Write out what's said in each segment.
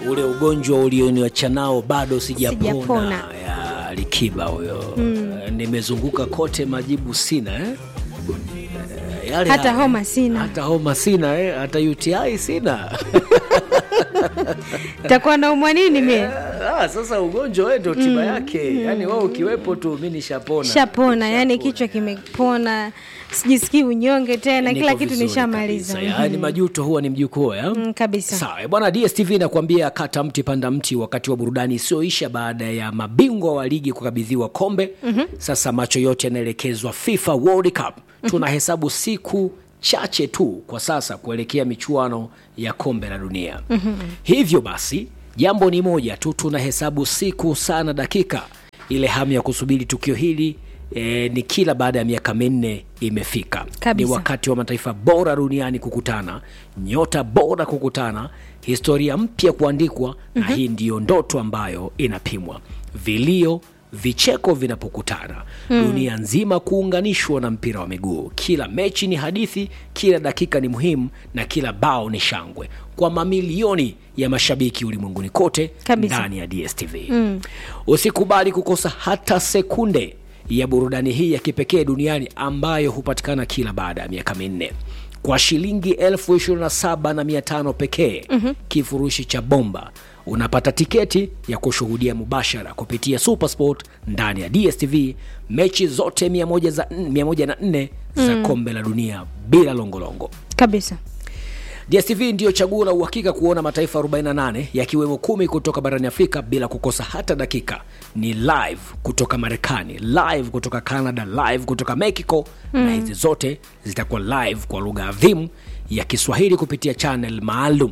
ule ugonjwa ulioniacha nao bado sijapona, Sijapona. ya likiba huyo Eh, nimezunguka kote majibu sina eh? Eh, yale Hata yale. homa sina. hata homa sina eh? hata UTI sina takuwa naumwa nini mie ah, sasa ugonjwa wewe ndio tiba yake yaani wewe ukiwepo tu mi nishapona shapona yani kichwa kimepona sijisikii unyonge tena Niko kila kitu vizuri nishamaliza kabisa. yaani majuto huwa ni mjukuu ya? Mm, kabisa sawa eh, bwana dstv inakuambia kata mti panda mti wakati wa burudani isiyoisha baada ya mabingwa wa ligi kukabidhiwa kombe mm-hmm. sasa macho yote yanaelekezwa fifa world cup tunahesabu siku chache tu kwa sasa kuelekea michuano ya kombe la dunia mm-hmm. hivyo basi jambo ni moja tu tunahesabu siku sana dakika ile hamu ya kusubiri tukio hili E, ni kila baada ya miaka minne imefika Kabisa. ni wakati wa mataifa bora duniani kukutana nyota bora kukutana historia mpya kuandikwa mm-hmm. na hii ndiyo ndoto ambayo inapimwa vilio vicheko vinapokutana mm. dunia nzima kuunganishwa na mpira wa miguu kila mechi ni hadithi kila dakika ni muhimu na kila bao ni shangwe kwa mamilioni ya mashabiki ulimwenguni kote Kabisa. ndani ya dstv mm. usikubali kukosa hata sekunde ya burudani hii ya kipekee duniani ambayo hupatikana kila baada ya miaka minne kwa shilingi elfu ishirini na saba na mia tano pekee mm-hmm. kifurushi cha bomba unapata tiketi ya kushuhudia mubashara kupitia supersport ndani ya dstv mechi zote 104 za, 104 za kombe la dunia bila longolongo kabisa dstv ndiyo chaguo la uhakika kuona mataifa 48 yakiwemo kumi kutoka barani afrika bila kukosa hata dakika ni live kutoka marekani live kutoka canada live kutoka mexico mm. na hizi zote zitakuwa live kwa lugha adhimu ya kiswahili kupitia channel maalum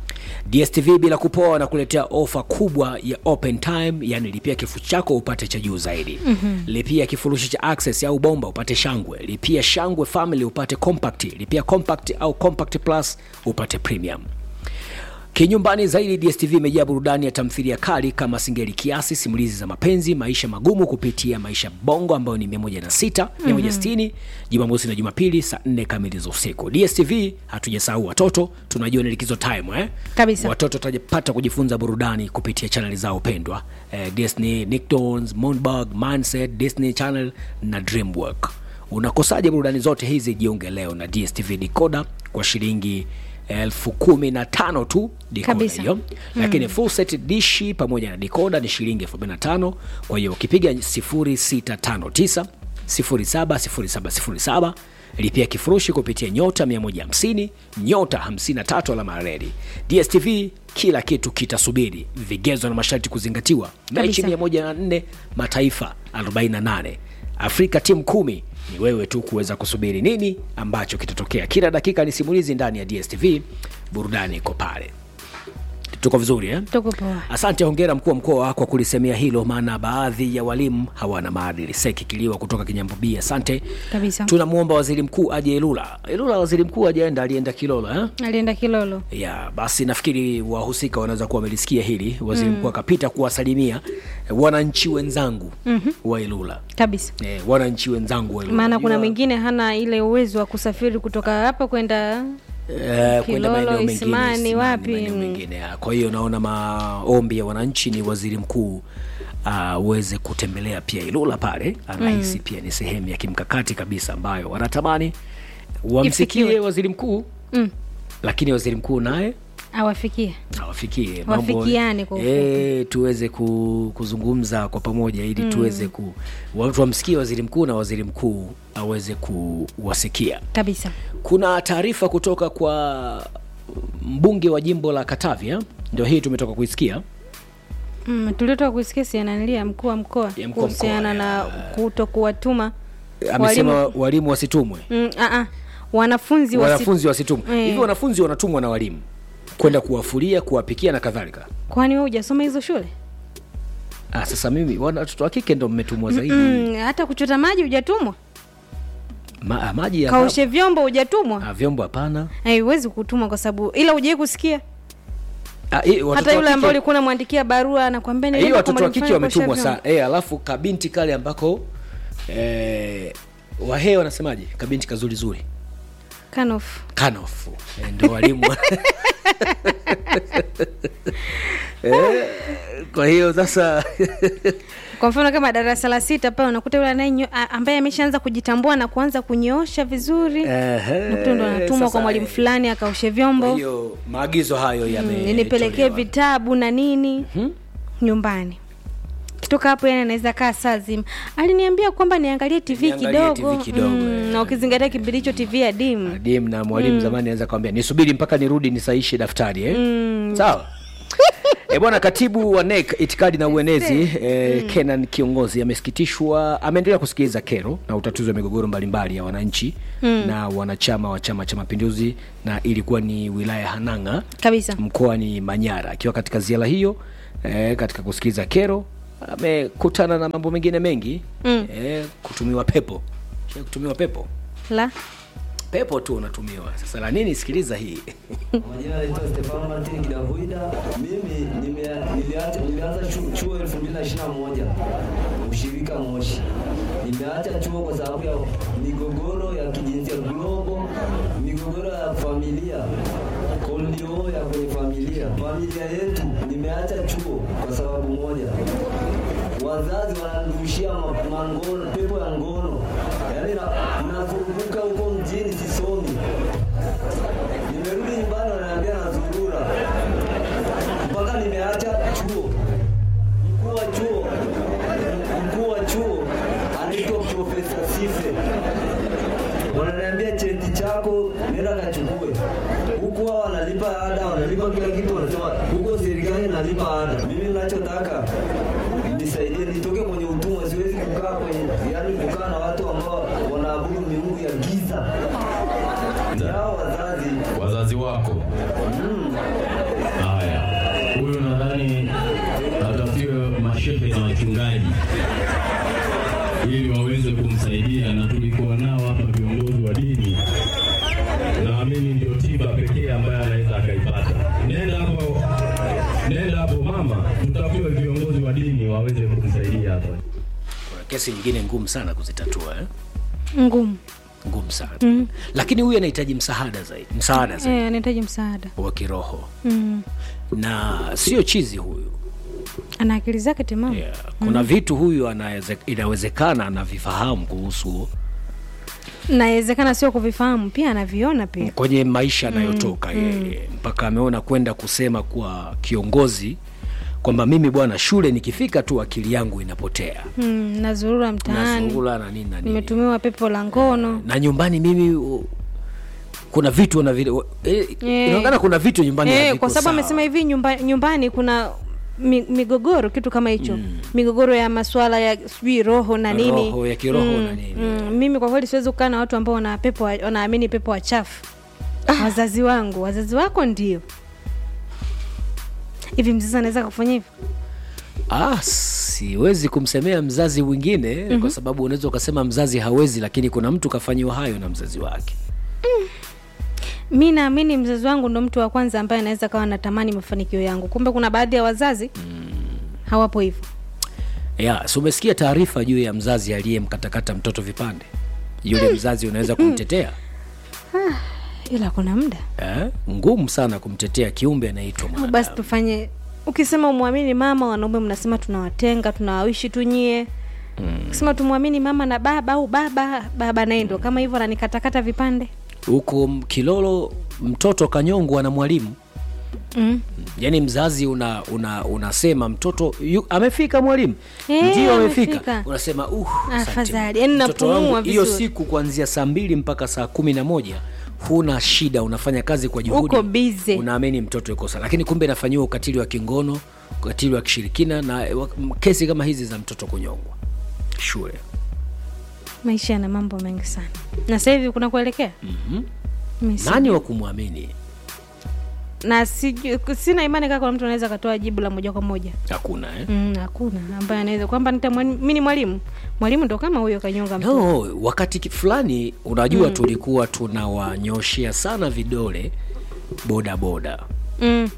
dstv bila kupoa na kuletea ofa kubwa ya open time yani lipia kifurushi chako upate cha juu zaidi mm-hmm. lipia kifurushi cha access au bomba upate shangwe lipia shangwe family upate compact lipia compact au compact plus upate premium kinyumbani zaidi dstv imejaa burudani ya tamthilia kali kama singeli kiasi simulizi za mapenzi maisha magumu kupitia maisha bongo ambayo ni 16 160 jumamosi na jumapili saa 4 kamili za usiku dstv hatujasahau watoto tunajua ni likizo time eh? Kabisa. watoto watapata kujifunza burudani kupitia chaneli zao pendwa eh, disney nicktoons moonbug mindset disney channel na dreamwork unakosaje burudani zote hizi jiunge leo na dstv decoder kwa shilingi elfu kumi na tano tu decoder Kabisa. hiyo lakini full set dishi pamoja na decoder ni shilingi elfu arobaini na tano kwa hiyo ukipiga 0659 070707 lipia kifurushi kupitia nyota 150 nyota 53 alama ya reli dstv kila kitu kitasubiri vigezo na masharti kuzingatiwa mechi Kabisa. 104 mataifa 48 afrika timu kumi ni wewe tu kuweza kusubiri nini ambacho kitatokea kila dakika ni simulizi ndani ya dstv burudani iko pale tuko vizuri eh? tuko poa asante hongera mkuu wa mkoa kwa kulisemea hilo maana baadhi ya walimu hawana maadili seki kiliwa kutoka kinyambubi asante kabisa tunamwomba waziri mkuu aje ilula ilula waziri mkuu ajaenda alienda kilolo eh? alienda kilolo ya basi nafikiri wahusika wanaweza kuwa wamelisikia hili waziri mkuu akapita kuwasalimia eh, wananchi wenzangu mm-hmm. wa ilula kabisa eh, wananchi wenzangu wa ilula maana kuna Unajua, mwingine hana ile uwezo wa kusafiri kutoka hapa kwenda eh, kwenda Kilolo, maeneo mengine, Isimani, Isimani, wapi? maeneo Mm. mengine ya. kwa hiyo naona maombi ya wananchi ni waziri mkuu aweze uh, kutembelea pia ilula pale anahisi mm. pia ni sehemu ya kimkakati kabisa ambayo wanatamani wamsikie Ifikiwe. waziri mkuu mm, lakini waziri mkuu naye awafikie awafikie Wafikiane kwa ufupi. e, tuweze ku, kuzungumza kwa pamoja ili mm. tuweze ku watu wamsikie waziri mkuu na waziri mkuu aweze kuwasikia kabisa kuna taarifa kutoka kwa mbunge wa jimbo la katavia ndio hii tumetoka kuisikia mm, tuliotoka kusikia siananilia mkuu wa mkoa Ya mkuu wa kuhusiana mkoa, na kuto kuwatuma amesema walimu, walimu wasitumwe mm, a -a. wanafunzi wasi... wanafunzi wasitumwe Eh. hivi wanafunzi wanatumwa na walimu kwenda kuwafulia kuwapikia na kadhalika kwani we hujasoma hizo shule ah, sasa mimi wana- watoto wa kike ndo mmetumwa zaidi mm, hata kuchota maji hujatumwa Ma, ah, maji ya kaoshe vyombo hujatumwa ah, vyombo hapana haiwezi kutumwa kwa sababu ila hujawai kusikia Ah, hii, watoto hata wa yule kike- ambaye ulikuwa unamwandikia barua anakwambia hiyo nilienda kwa watoto wa mwalimu kike fulani kuosha wametumwa vyombo. sana e, alafu kabinti kale ambako e, wahee wanasemaje kabinti kazuri zuri Kanof. kanofu e, ndo walimu eh, kwa hiyo sasa kwa mfano kama darasa la sita pale unakuta yule anayenyo- a- ambaye ameshaanza kujitambua na kuanza kunyoosha vizuri Ehe, nakuta ndo anatumwa sasa, kwa mwalimu eh, fulani akaoshe kwa vyombo hiyo maagizo hayo Mm, yame nipelekee vitabu na nini nyumbani kitoka hapo yani anaweza kaa saa zima aliniambia kwamba niangalie tv Niangalie kidogo, TV kidogo, Mm, eh. na ukizingatia kipindi hicho tv ya dim dim na mwalimu zamani anaweza kwambia nisubiri mpaka nirudi nisaishe daftari eh? sawa E bwana katibu wa NEC itikadi na uenezi e, Kenan Kiongozi amesikitishwa, ameendelea kusikiliza kero na utatuzi wa migogoro mbalimbali ya wananchi na wanachama wa Chama cha Mapinduzi, na ilikuwa ni wilaya ya Hanang'a kabisa mkoani Manyara. Akiwa katika ziara hiyo e, katika kusikiliza kero amekutana na mambo mengine mengi Mm. e, kutumiwa pepo Shai kutumiwa pepo la pepo tu unatumiwa sasa la nini sikiliza hii Majina naitwa Stefano Martin Kidahuida. Mimi nimea- niliacha- nilianza chu- chuo 2021 ushirika Moshi. Nimeacha chuo kwa sababu ya migogoro ya kijinsia global, migogoro ya familia, kolio ya kwenye familia. Familia yetu, nimeacha chuo kwa sababu moja, wazazi wananirushia ma- mangono, pepo ya ngono, yaani na- nazunguka huko mjini sisomi nimerudi nyumbani wananiambia nazurura mpaka nimeacha chuo. Mkuu wa chuo mkuu wa chuo anaitwa Profesa Sife, wananiambia cheti chako nenda kachukue. Huku hao wanalipa ada, wanalipa kila kitu, wanasema huko serikali inalipa ada. Mimi ninachotaka nisaidie, nitoke kwenye utumwa. Siwezi kukaa kwenye, yani kukaa na watu ambao wanaabudu miungu ya giza. Ni hao wazazi wazazi wako. Haya, huyu nadhani atafutiwe mashehe na wachungaji ili waweze kumsaidia, na tulikuwa nao hapa viongozi wa dini, naamini ndio tiba pekee ambayo anaweza akaipata. Nenda hapo, nenda hapo mama, tutafutiwe viongozi wa dini waweze kumsaidia hapa. kuna kesi nyingine ngumu sana kuzitatua eh? ngumu ngumu sana mm. lakini huyu anahitaji msaada zaidi msaada zaidi eh, anahitaji msaada wa kiroho mm. na sio chizi huyu ana akili zake timamu yeah. kuna vitu huyu anaweze, inawezekana anavifahamu kuhusu nawezekana sio kuvifahamu pia anaviona pia kwenye maisha anayotoka yeye mpaka ameona kwenda kusema kwa kiongozi kwamba mimi bwana shule nikifika tu akili yangu inapotea mm, nazurura mtaani nazurula na nini na nini nimetumiwa pepo la ngono na nyumbani mimi u- kuna vitu na vile eh, Eh. inaonekana kuna vitu nyumbani eh, haviko kwa sababu sawa. amesema hivi nyumba, nyumbani kuna mi, migogoro kitu kama hicho migogoro ya maswala ya sijui roho na nini Roho, ya kiroho na nini. mm, mimi kwa kweli siwezi kukaa na watu ambao wana pepo wa- wanaamini pepo wachafu wazazi wangu wazazi wako ndio hivi mzazi anaweza kufanya hivyo Ah, siwezi kumsemea mzazi mwingine mm-hmm. kwa sababu unaweza ukasema mzazi hawezi, lakini kuna mtu kafanyiwa hayo na mzazi wake. mi naamini mzazi wangu ndo mtu wa kwanza ambaye anaweza kawa natamani mafanikio yangu kumbe kuna baadhi ya wazazi hawapo hivyo Ya, si umesikia taarifa juu ya mzazi aliyemkatakata mtoto vipande? Yule mzazi unaweza kumtetea ila kuna muda eh? Ngumu sana kumtetea kiumbe anaitwa Au mwanadamu. basi tufanye ukisema umwamini mama wanaume mnasema tunawatenga tunawawishi tu nyie ukisema tumwamini mama na baba au baba baba naye ndo kama hivyo ananikatakata vipande Huko m- Kilolo mtoto kanyongwa na mwalimu mm. yaani mzazi una, una unasema mtoto yu, amefika mwalimu Eh, ndio amefika amefika. unasema uh, asante. Afadhali. Yaani Mtoto napumua wangu, hiyo vizuri. siku kuanzia saa mbili mpaka saa kumi na moja huna shida unafanya kazi kwa juhudi Uko busy. unaamini mtoto yuko sawa lakini kumbe inafanyiwa ukatili wa kingono ukatili wa kishirikina na wa- m- kesi kama hizi za mtoto kunyongwa shule maisha yana mambo mengi sana na sasa hivi kuna kuelekea mm-hmm. nani wa kumwamini na siju, sina imani kaa kuna mtu anaweza akatoa jibu la moja kwa moja hakuna eh? Mm, hakuna ambaye anaweza kwamba nitamwani- mi ni mwalimu mwalimu ndo kama huyo kanyonga mtu no wakati ki- fulani unajua mm. tulikuwa tunawanyoshea sana vidole boda boda mm.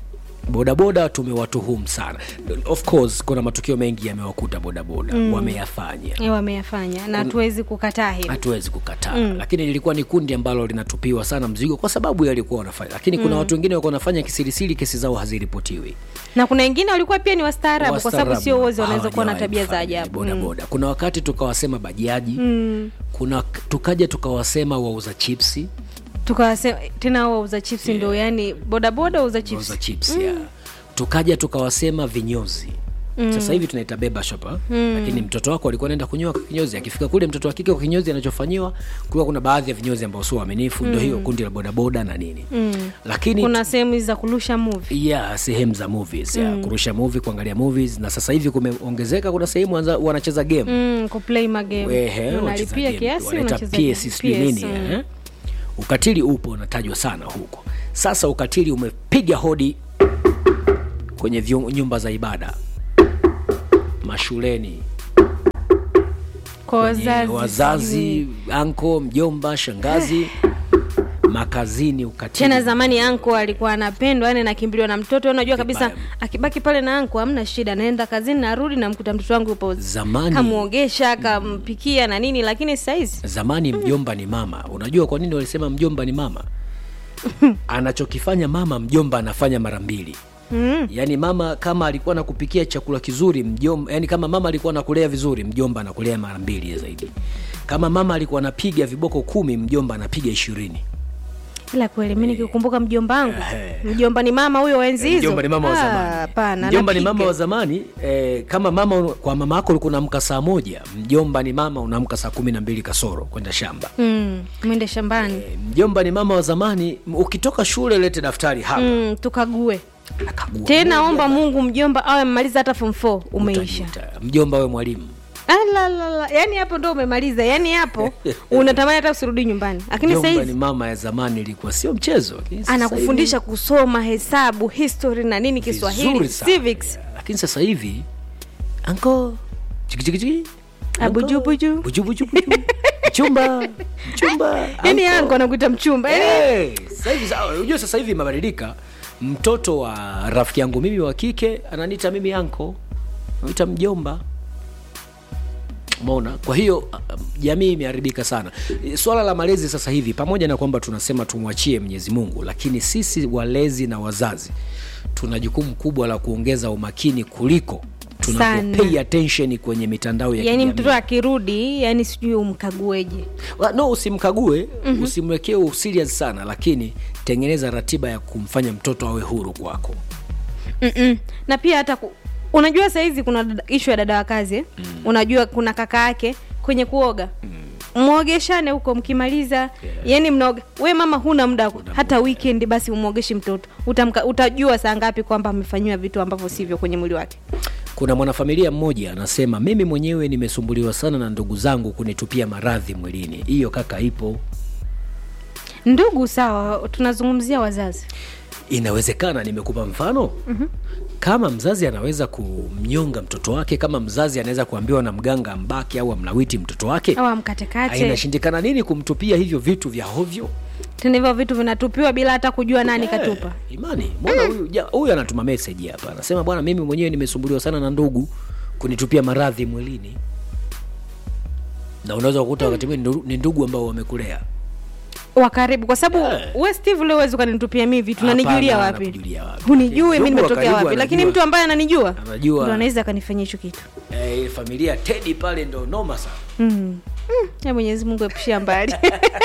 bodaboda tumewatuhumu sana of course kuna matukio mengi yamewakuta bodaboda mm. wameyafanya Eh, wameyafanya na hatuwezi kukataa hilo hatuwezi kukataa mm. lakini lilikuwa ni kundi ambalo linatupiwa sana mzigo kwa sababu yalikuwa wanafanya lakini kuna mm. watu wengine walikuwa wanafanya kisirisiri kesi zao haziripotiwi na kuna wengine walikuwa pia ni wastaarabu kwa sababu sio wote wanaweza kuwa na Hawajawahi tabia za kufanya ajabu Mm. bodaboda kuna wakati tukawasema bajaji mm. kuna tukaja tukawasema wauza chipsi tukawasema tena wauza chips ndo yani bodaboda wauza chips wauza chips yeah. tukaja tukawasema vinyozi Mm. sasa hivi tunaita beba shop mm. lakini mtoto wako alikuwa anaenda kunyoa kwa kinyozi akifika kule mtoto wa kike kwa kinyozi anachofanyiwa kulikuwa kuna baadhi ya vinyozi ambao sio waaminifu mm. ndio hiyo kundi la bodaboda na nini mm. lakini kuna sehemu hizi za kurusha movie ya sehemu za movies mm. ya kurusha movie kuangalia movies na sasa hivi kumeongezeka kuna sehemu wanza- wanacheza game mm, kuplay magame Ehe, wanacheza unalipia game. kiasi Wanaita unacheza game. PS sijui PS, nini mm. eh? ukatili upo unatajwa sana huko sasa ukatili umepiga hodi kwenye vyu- nyumba za ibada mashuleni kwa kwenye wazazi wazazi anko mjomba shangazi makazini ukatili tena zamani anko alikuwa anapendwa yani nakimbiliwa na mtoto unajua kabisa Vibaya. akibaki pale na anko hamna shida naenda kazini narudi namkuta mtoto wangu yupo Zamani- kamwogesha kampikia na nini lakini sahizi zamani mjomba ni mama unajua kwa nini walisema mjomba ni mama anachokifanya mama mjomba anafanya mara mbili mm. yaani mama kama alikuwa nakupikia chakula kizuri mjomba yani kama mama alikuwa nakulea vizuri mjomba anakulea mara mbili zaidi kama mama alikuwa anapiga viboko kumi mjomba anapiga ishirini ila kweli mi nikikumbuka mjomba wangu mjomba ni mama huyo enzi hizo mjomba ni mama wa Ah, zamani hapana mjomba ni anapiga. mama wa zamani eh, kama mama kwa mama yako ulikuwa unaamka saa moja mjomba ni mama unaamka saa kumi na mbili kasoro kwenda shamba mm, mwende shambani Eh, mjomba ni mama wa zamani m- ukitoka shule lete daftari hapa mm, tukague akagua tena omba mungu mjomba awe mmaliza hata form 4 umeisha Utajuta. mjomba we mwalimu alalala yani hapo ndo umemaliza yani hapo unatamani hata usirudi nyumbani lakini mjomba ni sahizi mama ya zamani ilikuwa sio mchezo lakini sasa anakufundisha kusoma hesabu history na nini hivi kiswahili vizuri sana. civics lakini sasa hivi anko chikichikichiki Abujubuju. bujubujubuju mchumba mchumba yani uncle. yangu anakuita mchumba yani Hey, sasa hivi sa- unajua sasa hivi imebadilika mtoto wa rafiki yangu mimi wa kike ananiita mimi anko naita mjomba mona kwa hiyo uh, jamii imeharibika sana swala la malezi sasa hivi pamoja na kwamba tunasema tumwachie mwenyezi mungu lakini sisi walezi na wazazi tuna jukumu kubwa la kuongeza umakini kuliko Sana. tunapopay attention kwenye mitandao ya yani kijamii. mtoto akirudi yani sijui umkagueje Wa- no usimkague mm-hmm. usimwekee userious sana lakini tengeneza ratiba ya kumfanya mtoto awe huru kwako Mm-mm. na pia hata ku... unajua sahizi kuna dada- ishu ya dada wa kazi eh? mm. unajua kuna kaka yake kwenye kuoga mm. mwogeshane huko mkimaliza yeah. yani mnaoga we mama huna muda hata weekend basi umwogeshi mtoto Utamka, utajua saa ngapi kwamba amefanyiwa vitu ambavyo sivyo kwenye mwili wake kuna mwanafamilia mmoja anasema mimi mwenyewe nimesumbuliwa sana na ndugu zangu kunitupia maradhi mwilini hiyo kaka ipo ndugu sawa tunazungumzia wazazi inawezekana nimekupa mfano mm-hmm. kama mzazi anaweza kumnyonga mtoto wake kama mzazi anaweza kuambiwa na mganga ambake au amlawiti mtoto wake au amkatekate inashindikana nini kumtupia hivyo vitu vya hovyo tena hivyo vitu vinatupiwa bila hata kujua nani katupa Eh, imani mbona huyu ja- huyu anatuma meseji hapa anasema bwana mimi mwenyewe nimesumbuliwa sana na ndugu kunitupia maradhi mwilini na unaweza kukuta wakati mwingine ndu- ni ndugu ambao wamekulea wa karibu kwa sababu Eh. we steve leo uwezi ukanitupia mi vitu Hapana, nanijulia wapi anakujulia wapi. hunijui mi Ndugu wa nimetokea karibu wapi lakini anajua. mtu ambaye ananijua Anajua. ndo anaweza akanifanyia hicho kitu eh, familia tedi pale ndo noma sana mm. Mm. ya mwenyezi mungu epushia mbali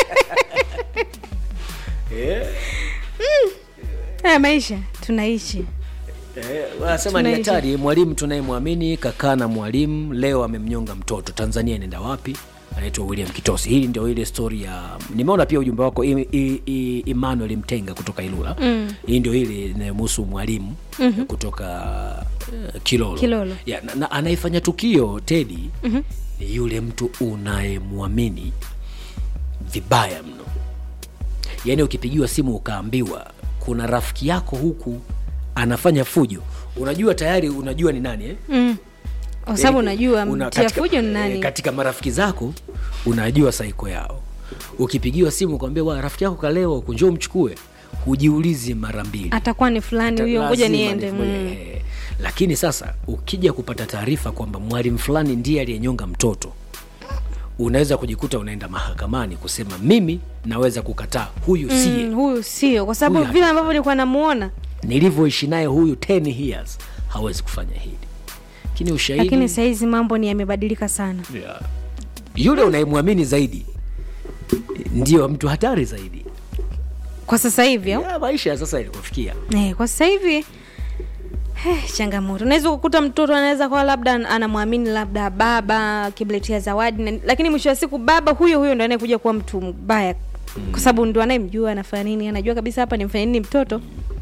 eh, haya maisha tunaishi eh, wanasema ni Tunaishi. hatari mwalimu tunayemwamini kakaa na mwalimu leo amemnyonga mtoto tanzania inaenda wapi anaitwa william kitosi hili ndio ile story ya nimeona pia ujumbe wako I, I, I, emmanuel mtenga kutoka ilula mm. hii ndio ile inayomhusu mwalimu mm-hmm. kutoka uh, kilolo, Kilolo. ya, na, na anayefanya tukio tedi mm-hmm. ni yule mtu unayemwamini vibaya mno yaani ukipigiwa simu ukaambiwa kuna rafiki yako huku anafanya fujo unajua tayari unajua ni nani eh? mm. kwa sababu Yaani, unajua una- mtia katika- fujo ni eh, nani katika marafiki zako unajua saiko yao ukipigiwa simu ukwambia wa rafiki yako kalewa huku njoo mchukue hujiulizi mara mbili atakuwa ni fulani huyo ngoja Lazima niende ni- mm. eh, lakini sasa ukija kupata taarifa kwamba mwalimu fulani ndiye aliyenyonga mtoto unaweza kujikuta unaenda mahakamani kusema mimi naweza kukataa huyu siye Mm, huyu sio kwa sababu Huyu vile ambavyo nilikuwa namuona nilivyoishi naye huyu 10 years hawezi kufanya hili lakini ushahidi lakini sahizi mambo ni yamebadilika sana yeah. yule unayemwamini zaidi ndio mtu hatari zaidi kwa sasa hivi au ya maisha ya sasa ilikofikia Eh, kwa sasa hivi eh, changamoto unaweza kukuta mtoto anaweza kuwa labda an- anamwamini labda baba akimletea zawadi na, lakini mwisho wa siku baba huyo huyo ndo anayekuja kuwa mtu mbaya kwa sababu ndo anayemjua anafanya nini anajua kabisa hapa nimfanya nini mtoto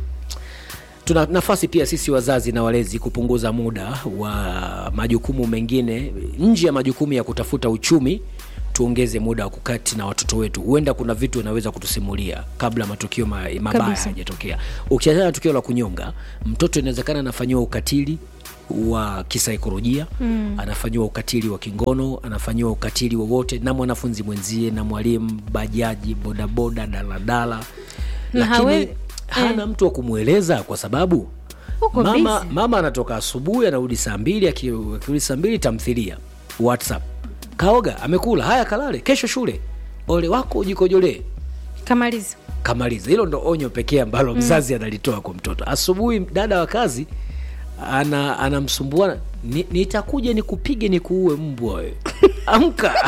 tuna nafasi pia sisi wazazi na walezi kupunguza muda wa majukumu mengine nje ya majukumu ya kutafuta uchumi tuongeze muda wa kukati na watoto wetu huenda kuna vitu wanaweza kutusimulia kabla matukio ma, mabaya Kabisa. hayajatokea ukiachana na tukio la kunyonga mtoto inawezekana anafanyiwa ukatili wa kisaikolojia mm. anafanyiwa ukatili wa kingono anafanyiwa ukatili wowote na mwanafunzi mwenzie na mwalimu bajaji bodaboda daladala Na lakini hawe- hana mtu wa kumweleza kwa sababu Uko mama, busy. mama anatoka asubuhi anarudi saa mbili aki- akirudi saa mbili tamthilia whatsapp kaoga amekula haya kalale kesho shule ole wako ujikojolee kamaliza kamaliza hilo ndo onyo pekee ambalo mzazi analitoa kwa mtoto asubuhi dada wa kazi ana anamsumbua "Ni- nitakuja nikupige nikuue mbwa wewe amka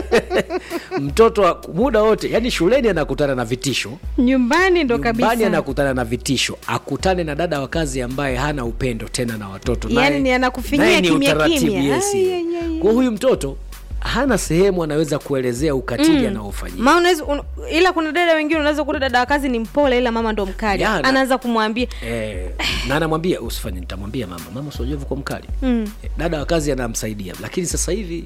mtoto wa- muda wote yani shuleni anakutana na vitisho nyumbani ndo nyumbani kabisa anakutana na vitisho akutane na dada wa kazi ambaye hana upendo tena na watoto Yaani Naye- ni anakufinyia naye ni kimya utaratibu, kimya. yes. Ai, ai, ai, kwa huyu mtoto hana sehemu anaweza kuelezea ukatili anaofanyia Ma unaweza un, ila kuna dada wengine unaweza kuta dada wa kazi ni mpole ila mama ndo mkali Ya, na- anaanza kumwambia eh, na anamwambia usifanye nitamwambia mama mama usiojua kwa mkali mm. dada wa kazi anamsaidia lakini sasa hivi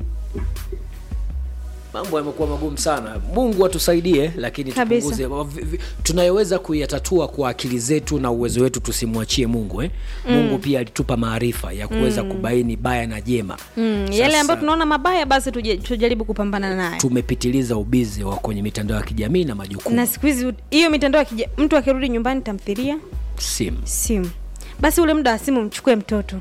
mambo yamekuwa magumu sana mungu atusaidie lakini Kabisa. tupunguze vi- vi- tunayoweza kuyatatua kwa akili zetu na uwezo wetu tusimwachie mungu eh? mm. mungu pia alitupa maarifa ya kuweza mm. kubaini baya na jema mm, yale ambayo tunaona mabaya basi tuje- tujaribu kupambana nayo tumepitiliza ubizi wa kwenye mitandao ya kijamii na majukumu na siku hizi hiyo mitandao ya kija- mtu akirudi nyumbani tamthilia simu simu basi ule muda wa simu mchukue mtoto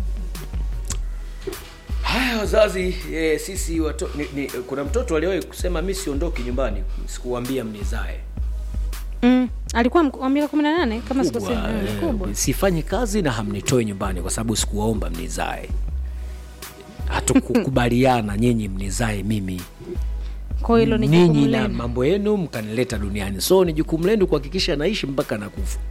haya wazazi e, sisi wato, ni, ni, kuna mtoto aliwahi kusema mi siondoki nyumbani sikuwambia mnizae mm. alikuwa mk- wa miaka kumi na nane kama sikosei kubwa, Mm, eh, kubwa sifanyi kazi na hamnitoi nyumbani kwa sababu sikuwaomba mnizae hatukukubaliana nyinyi mnizae mimi kwa hilo ni ninyi jukumu na lenu mambo yenu mkanileta duniani so ni jukumu lenu kuhakikisha naishi mpaka nakufa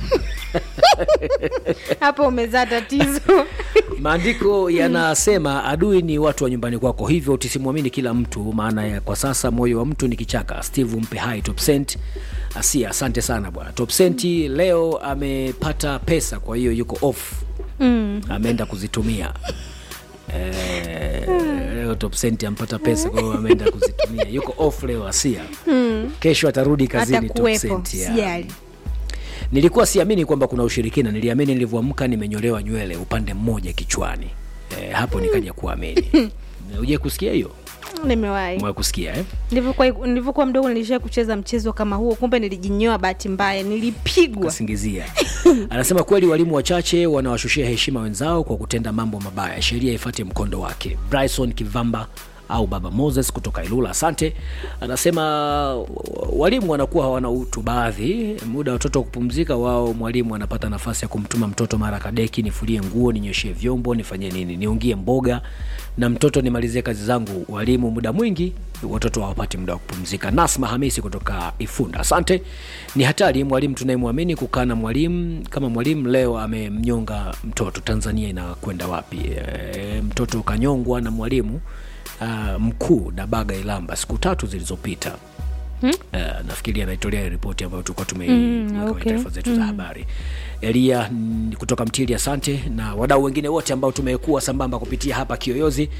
hapo umezaa tatizo maandiko yanasema adui ni watu wa nyumbani kwako hivyo tusimwamini kila mtu maana ya kwa sasa moyo wa mtu ni kichaka steve mpe hai top cent asia asante sana bwana top centi leo amepata pesa kwa hiyo yuko off mm. ameenda kuzitumia Eh, leo top cent ampata pesa kwa hiyo ameenda kuzitumia yuko off leo asia kesho atarudi kazini top atakuwepo cent yeah. sijali nilikuwa siamini kwamba kuna ushirikina niliamini nilivyoamka nimenyolewa nywele upande mmoja kichwani e, hapo nikaja kuamini uje kusikia hiyo nimewahi Umewahi kusikia eh? nilivyokuwa nilivyokuwa mdogo nilishia kucheza mchezo kama huo kumbe nilijinyoa bahati mbaya nilipigwa kasingizia anasema kweli walimu wachache wanawashushia heshima wenzao kwa kutenda mambo mabaya sheria ifate mkondo wake bryson kivamba au baba moses kutoka ilula asante anasema walimu wanakuwa hawana utu baadhi muda wa watoto wa kupumzika wao mwalimu anapata nafasi ya kumtuma mtoto mara kadeki nifulie nguo ninyoshie vyombo nifanye nini niungie mboga na mtoto nimalizie kazi zangu walimu muda mwingi watoto hawapati muda wa kupumzika nasma hamisi kutoka ifunda asante ni hatari mwalimu tunayemwamini kukaa na mwalimu kama mwalimu leo amemnyonga mtoto tanzania inakwenda wapi e, mtoto kanyongwa na mwalimu uh, mkuu dabaga ilamba siku tatu zilizopita Hmm? Uh, nafikiri anaitolea ripoti ambayo tulikuwa tumeiweka Mm, kwenye okay. taarifa zetu za habari elia mm, kutoka mtili asante na wadau wengine wote ambao tumekuwa sambamba kupitia hapa kiyoyozi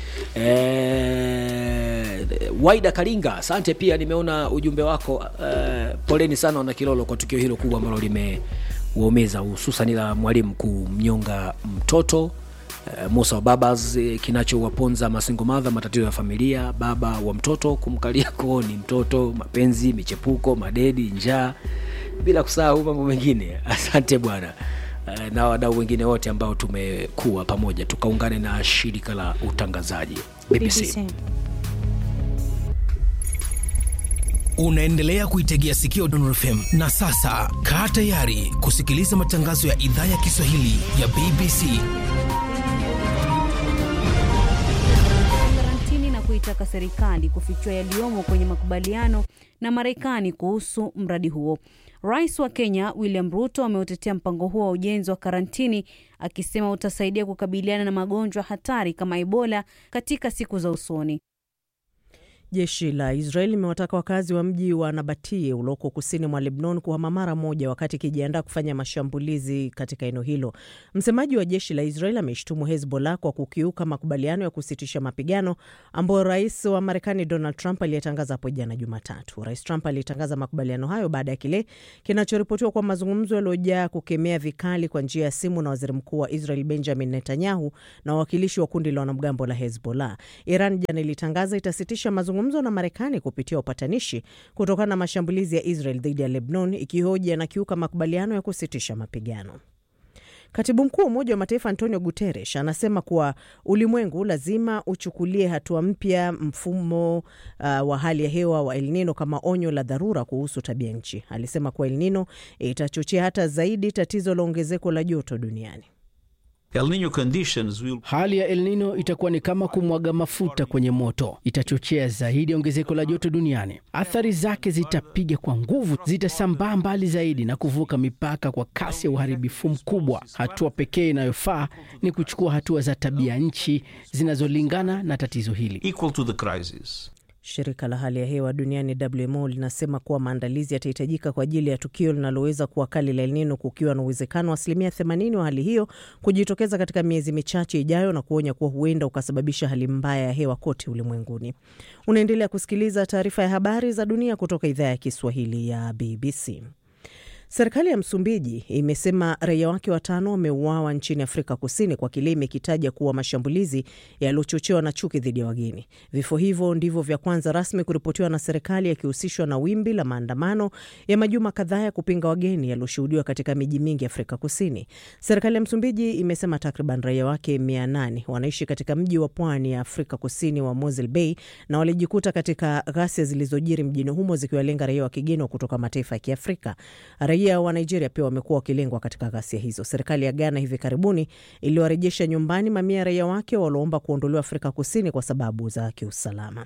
e, waida karinga asante pia nimeona ujumbe wako e, poleni sana wana kilolo kwa tukio hilo kubwa ambalo limewaumiza hususan la mwalimu kumnyonga mtoto Uh, Musa wa Babas eh, kinachowaponza masingo madha matatizo ya familia, baba wa mtoto kumkalia kooni mtoto, mapenzi, michepuko, madedi, njaa bila kusahau mambo mengine asante bwana Eh, na wadau wengine wote ambao tumekuwa pamoja tukaungane na shirika la utangazaji bbc, BBC. unaendelea kuitegea sikio Dondor FM na sasa kaa tayari kusikiliza matangazo ya idhaa ya Kiswahili ya BBC. karantini na kuitaka serikali kufichua yaliyomo kwenye makubaliano na Marekani kuhusu mradi huo. Rais wa Kenya William Ruto ameutetea mpango huo wa ujenzi wa karantini akisema utasaidia kukabiliana na magonjwa hatari kama Ebola katika siku za usoni. Jeshi la Israel limewataka wakazi wa mji wa Nabatie ulioko kusini mwa Lebanon kuhama mara moja wakati ikijiandaa kufanya mashambulizi katika eneo hilo. Msemaji wa jeshi la Israel ameshtumu Hezbollah kwa kukiuka makubaliano ya kusitisha mapigano ambayo rais wa Marekani Donald Trump aliyetangaza hapo jana Jumatatu. Rais Trump alitangaza makubaliano hayo baada ya kile kinachoripotiwa kwa mazungumzo yaliyojaa kukemea vikali kwa njia ya simu na waziri mkuu wa Israel Benjamin Netanyahu na wawakilishi wa kundi la wanamgambo la Hezbollah. Iran jana ilitangaza itasitisha mazungumzo na Marekani kupitia upatanishi kutokana na mashambulizi ya Israel dhidi ya Lebanon, ikihoji yanakiuka makubaliano ya kusitisha mapigano. Katibu mkuu wa Umoja wa Mataifa Antonio Guterres anasema kuwa ulimwengu lazima uchukulie hatua mpya mfumo uh, wa hali ya hewa wa El Nino kama onyo la dharura kuhusu tabia nchi. Alisema kuwa El Nino itachochea hata zaidi tatizo la ongezeko la joto duniani. El Nino conditions will Hali ya El Nino itakuwa ni kama kumwaga mafuta kwenye moto, itachochea zaidi ongezeko la joto duniani. Athari zake zitapiga kwa nguvu, zitasambaa mbali zaidi na kuvuka mipaka kwa kasi ya uharibifu mkubwa. Hatua pekee inayofaa ni kuchukua hatua za tabia nchi zinazolingana na tatizo hili. equal to the crisis. Shirika la hali ya hewa duniani WMO linasema kuwa maandalizi yatahitajika kwa ajili ya tukio linaloweza kuwa kali la El Nino, kukiwa na uwezekano wa asilimia 80 wa hali hiyo kujitokeza katika miezi michache ijayo, na kuonya kuwa huenda ukasababisha hali mbaya ya hewa kote ulimwenguni. Unaendelea kusikiliza taarifa ya habari za dunia kutoka idhaa ya Kiswahili ya BBC. Serikali ya Msumbiji imesema raia wake watano wameuawa nchini Afrika Kusini kwa kile imekitaja kuwa mashambulizi yaliyochochewa na chuki dhidi ya wageni. Vifo hivyo ndivyo vya kwanza rasmi kuripotiwa na serikali, yakihusishwa na wimbi la maandamano ya majuma kadhaa ya kupinga wageni yaliyoshuhudiwa katika miji mingi ya Afrika Kusini. Serikali ya Msumbiji imesema takriban raia wake mia nane wanaishi katika mji wa pwani ya Afrika Kusini wa Mosel Bay na walijikuta katika ghasia zilizojiri mjini humo zikiwalenga raia wa kigeni wa kutoka mataifa ya Kiafrika. Raia wa Nigeria pia wamekuwa wakilengwa katika ghasia hizo. Serikali ya Ghana hivi karibuni iliwarejesha nyumbani mamia ya raia wake walioomba kuondolewa Afrika Kusini kwa sababu za kiusalama.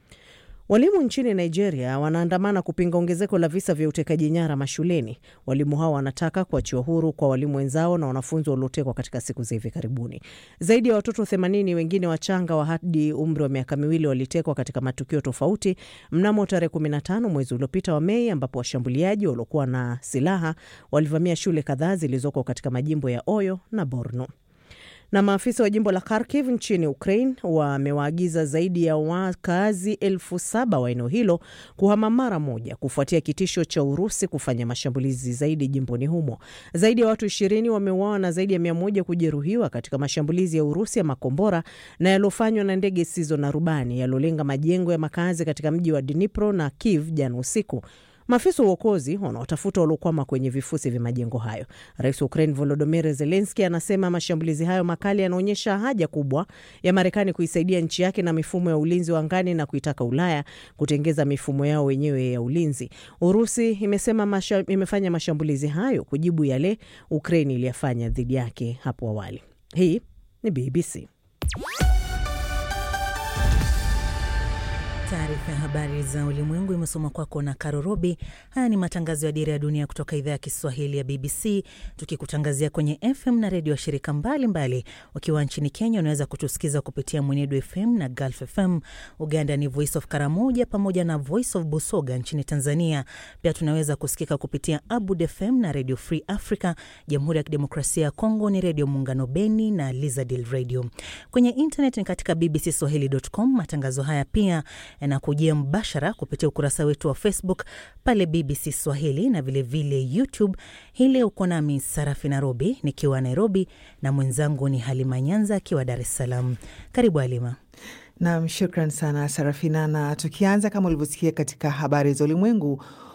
Walimu nchini Nigeria wanaandamana kupinga ongezeko la visa vya utekaji nyara mashuleni. Walimu hao wanataka kuachiwa huru kwa walimu wenzao na wanafunzi waliotekwa katika siku za hivi karibuni. Zaidi ya watoto 80 wengine wachanga wa hadi umri wa miaka miwili walitekwa katika matukio tofauti mnamo tarehe 15 mwezi uliopita wa Mei, ambapo washambuliaji waliokuwa na silaha walivamia shule kadhaa zilizoko katika majimbo ya Oyo na Borno na maafisa wa jimbo la Kharkiv nchini Ukraine wamewaagiza zaidi ya wakazi elfu saba wa eneo hilo kuhama mara moja kufuatia kitisho cha Urusi kufanya mashambulizi zaidi jimboni humo. Zaidi ya watu ishirini wameuawa na zaidi ya mia moja kujeruhiwa katika mashambulizi ya Urusi ya makombora na yaliyofanywa na ndege zisizo na rubani yaliolenga majengo ya makazi katika mji wa Dnipro na Kiev jana usiku. Maafisa wa uokozi wanaotafuta waliokwama kwenye vifusi vya majengo hayo. Rais wa Ukraine Volodymyr Zelensky anasema mashambulizi hayo makali yanaonyesha haja kubwa ya Marekani kuisaidia nchi yake na mifumo ya ulinzi wa angani na kuitaka Ulaya kutengeza mifumo yao wenyewe ya ulinzi. Urusi imesema masha, imefanya mashambulizi hayo kujibu yale Ukraine iliyafanya dhidi yake hapo awali. Hii ni BBC. Taarifa ya habari za ulimwengu imesoma kwako na Karo Robi. Haya ni matangazo ya Dira ya Dunia kutoka idhaa ya Kiswahili ya BBC, tukikutangazia kwenye FM na redio ya shirika mbalimbali. Ukiwa nchini Kenya unaweza kutusikiza kupitia Mwenedu FM na Gulf FM. Uganda ni Voice of Karamoja pamoja na Voice of Busoga. Nchini Tanzania pia tunaweza kusikika kupitia Abud FM na Radio Free Africa. Jamhuri ya Kidemokrasia ya Kongo ni Redio Muungano Beni na Lizadil Radio. Kwenye internet ni katika bbcswahili.com. Matangazo haya pia yanakujia mbashara kupitia ukurasa wetu wa Facebook pale BBC Swahili na vilevile vile YouTube. Hii leo uko nami Sarafi Nairobi nikiwa Nairobi na mwenzangu ni Halima Nyanza akiwa Dar es Salaam. Karibu Halima. Nam, shukran sana Sarafina. Na tukianza kama ulivyosikia katika habari za ulimwengu,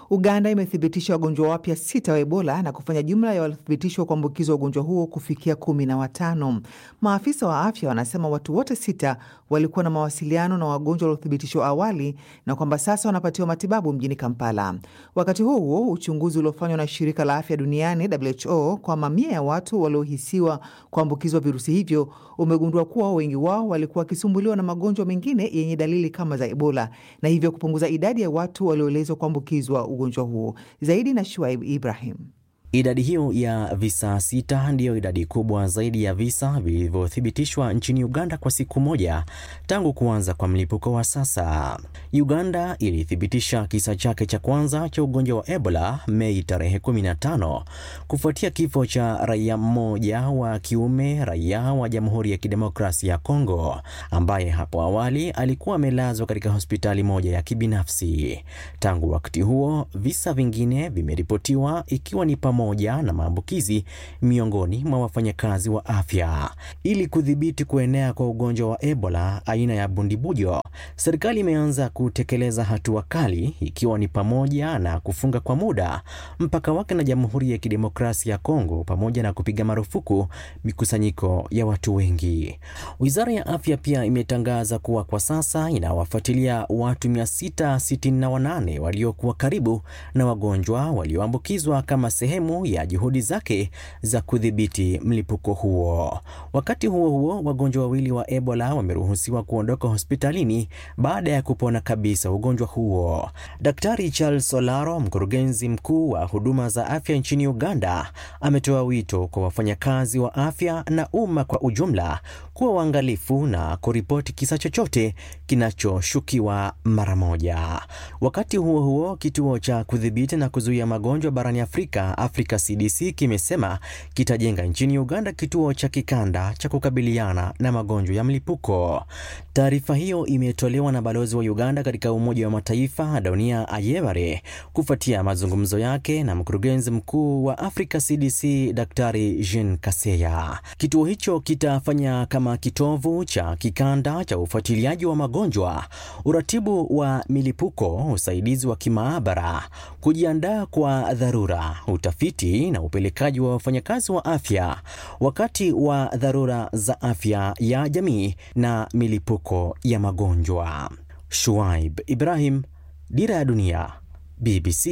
Uganda imethibitisha wagonjwa wapya sita wa Ebola na kufanya jumla ya waliothibitishwa kuambukizwa ugonjwa huo kufikia kumi na watano. Maafisa wa afya wanasema watu wote sita walikuwa na mawasiliano na wagonjwa waliothibitishwa awali na kwamba sasa wanapatiwa matibabu mjini Kampala. Wakati huo huo, uchunguzi uliofanywa na shirika la afya duniani WHO kwa mamia ya watu waliohisiwa kuambukizwa virusi hivyo umegundua kuwa wengi wao walikuwa wakisumbuliwa na magonjwa mengine yenye dalili kama za Ebola na hivyo kupunguza idadi ya watu walioelezwa kuambukizwa ugonjwa huo. Zaidi na Shuaib Ibrahim. Idadi hiyo ya visa sita ndiyo idadi kubwa zaidi ya visa vilivyothibitishwa nchini Uganda kwa siku moja tangu kuanza kwa mlipuko wa sasa. Uganda ilithibitisha kisa chake cha kwanza cha ugonjwa wa Ebola Mei tarehe 15 kufuatia kifo cha raia mmoja wa kiume, raia wa Jamhuri ya Kidemokrasia ya Kongo, ambaye hapo awali alikuwa amelazwa katika hospitali moja ya kibinafsi. Tangu wakati huo, visa vingine vimeripotiwa ikiwa ni pamoja na maambukizi miongoni mwa wafanyakazi wa afya. Ili kudhibiti kuenea kwa ugonjwa wa Ebola aina ya bundibujo, serikali imeanza kutekeleza hatua kali, ikiwa ni pamoja na kufunga kwa muda mpaka wake na Jamhuri ya Kidemokrasia ya Kongo, pamoja na kupiga marufuku mikusanyiko ya watu wengi. Wizara ya afya pia imetangaza kuwa kwa sasa inawafuatilia watu 668 waliokuwa karibu na wagonjwa walioambukizwa kama sehemu ya juhudi zake za kudhibiti mlipuko huo. Wakati huo huo, wagonjwa wawili wa Ebola wameruhusiwa kuondoka hospitalini baada ya kupona kabisa ugonjwa huo. Daktari Charles Solaro, mkurugenzi mkuu wa huduma za afya nchini Uganda, ametoa wito kwa wafanyakazi wa afya na umma kwa ujumla kuwa waangalifu na kuripoti kisa chochote kinachoshukiwa mara moja. Wakati huo huo, kituo cha kudhibiti na kuzuia magonjwa barani Afrika, Africa CDC, kimesema kitajenga nchini Uganda kituo cha kikanda cha kukabiliana na magonjwa ya mlipuko. Taarifa hiyo imetolewa na balozi wa Uganda katika Umoja wa Mataifa Donia Ayebare kufuatia mazungumzo yake na mkurugenzi mkuu wa Africa CDC Daktari Jean Kaseya. Kituo hicho kitafanya kama kitovu cha kikanda cha ufuatiliaji wa magonjwa, uratibu wa milipuko, usaidizi wa kimaabara, kujiandaa kwa dharura, utafiti na upelekaji wa wafanyakazi wa afya wakati wa dharura za afya ya jamii na milipuko ya magonjwa. Shuaib Ibrahim, Dira ya Dunia, BBC,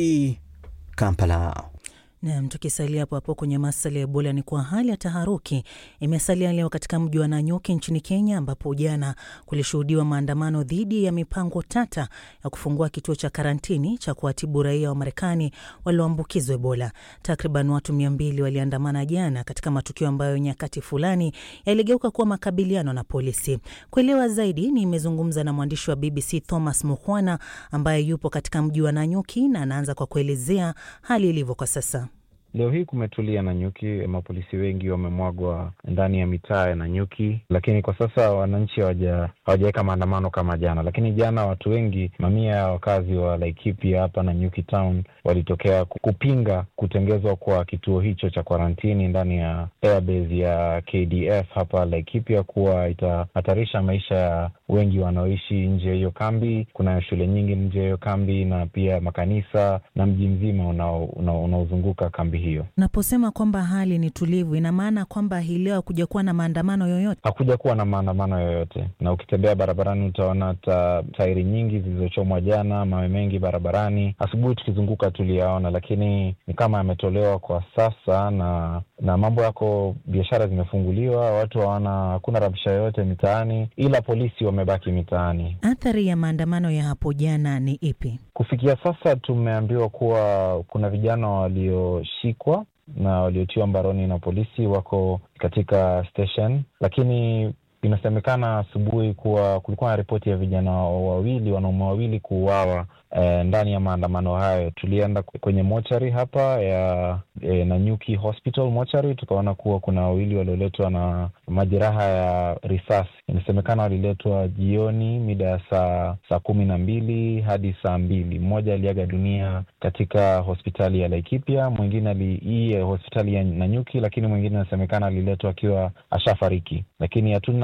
Kampala. Nam, tukisalia hapo hapo kwenye masala ya Ebola ni kwa hali ya taharuki imesalia leo katika mji wa Nanyuki nchini Kenya, ambapo jana kulishuhudiwa maandamano dhidi ya mipango tata ya kufungua kituo cha karantini cha kuwatibu raia wa Marekani walioambukizwa Ebola. Takriban watu mia mbili waliandamana jana katika matukio ambayo nyakati fulani yaligeuka kuwa makabiliano na polisi. Kuelewa zaidi, nimezungumza na mwandishi wa BBC Thomas Mukhwana ambaye yupo katika mji wa Nanyuki na anaanza kwa kuelezea hali ilivyo kwa sasa. Leo hii kumetulia Nanyuki, mapolisi wengi wamemwagwa ndani ya mitaa ya Nanyuki, lakini kwa sasa wananchi hawajaweka maandamano kama jana. Lakini jana watu wengi, mamia ya wakazi wa Laikipia hapa Nanyuki town walitokea kupinga kutengezwa kwa kituo hicho cha kwarantini ndani ya airbase ya KDF hapa Laikipia, kuwa itahatarisha maisha ya wengi wanaoishi nje ya hiyo kambi. Kuna shule nyingi nje ya hiyo kambi na pia makanisa na mji mzima unaozunguka kambi hiyo. Unaposema kwamba hali ni tulivu, ina maana kwamba hii leo hakuja kuwa na maandamano yoyote? Hakuja kuwa na maandamano yoyote, na ukitembea barabarani utaona ta, tairi nyingi zilizochomwa jana, mawe mengi barabarani. Asubuhi tukizunguka tuliyaona, lakini ni kama yametolewa kwa sasa, na na mambo yako, biashara zimefunguliwa, watu hawana, hakuna rabsha yoyote mitaani, ila polisi wamebaki mitaani. Athari ya maandamano ya hapo jana ni ipi? Kufikia sasa tumeambiwa kuwa kuna vijana walioshikwa na waliotiwa mbaroni na polisi wako katika station, lakini inasemekana asubuhi kuwa kulikuwa na ripoti ya vijana wawili, wanaume wawili kuuawa eh, ndani ya maandamano hayo. Tulienda kwenye mochari hapa ya eh, Nanyuki Hospital mochari, tukaona kuwa kuna wawili walioletwa na majeraha ya risasi. Inasemekana waliletwa jioni mida ya saa saa kumi na mbili hadi saa mbili. Mmoja aliaga dunia katika hospitali ya Laikipia, mwingine hii hospitali ya Nanyuki, lakini mwingine inasemekana aliletwa akiwa ashafariki, lakini hatuna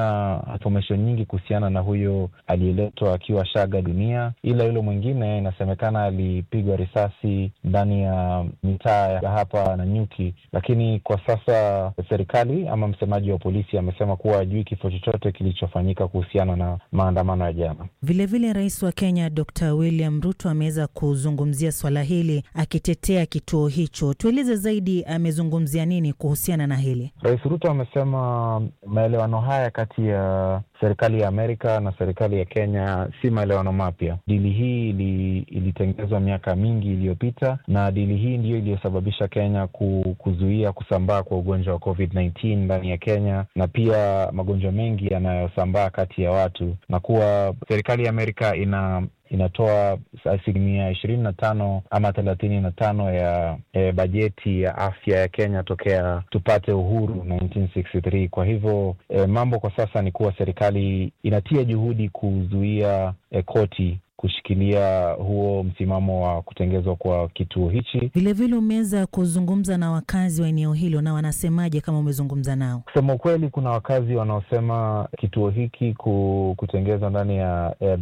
hatuna information nyingi kuhusiana na huyo aliyeletwa akiwa shaga dunia, ila yule mwingine inasemekana alipigwa risasi ndani ya mitaa ya hapa na Nyuki, lakini kwa sasa serikali ama msemaji wa polisi amesema kuwa hajui kifo chochote kilichofanyika kuhusiana na maandamano ya jana. Vilevile, rais wa Kenya Dr William Ruto ameweza kuzungumzia swala hili akitetea kituo hicho. Tueleze zaidi, amezungumzia nini kuhusiana na hili? Rais Ruto amesema maelewano haya kati ya serikali ya Amerika na serikali ya Kenya si maelewano mapya. Dili hii ili, ilitengenezwa miaka mingi iliyopita, na dili hii ndiyo iliyosababisha Kenya ku, kuzuia kusambaa kwa ugonjwa wa COVID-19 ndani ya Kenya na pia magonjwa mengi yanayosambaa kati ya watu, na kuwa serikali ya Amerika ina inatoa asilimia ishirini na tano ama thelathini na tano ya e, bajeti ya afya ya Kenya tokea tupate uhuru 1963. Kwa hivyo e, mambo kwa sasa ni kuwa serikali inatia juhudi kuzuia e, koti kushikilia huo msimamo wa kutengezwa kwa kituo hichi. Vilevile umeweza kuzungumza na wakazi wa eneo hilo, na wanasemaje kama umezungumza nao? Kusema ukweli, kuna wakazi wanaosema kituo hiki kutengezwa ndani ya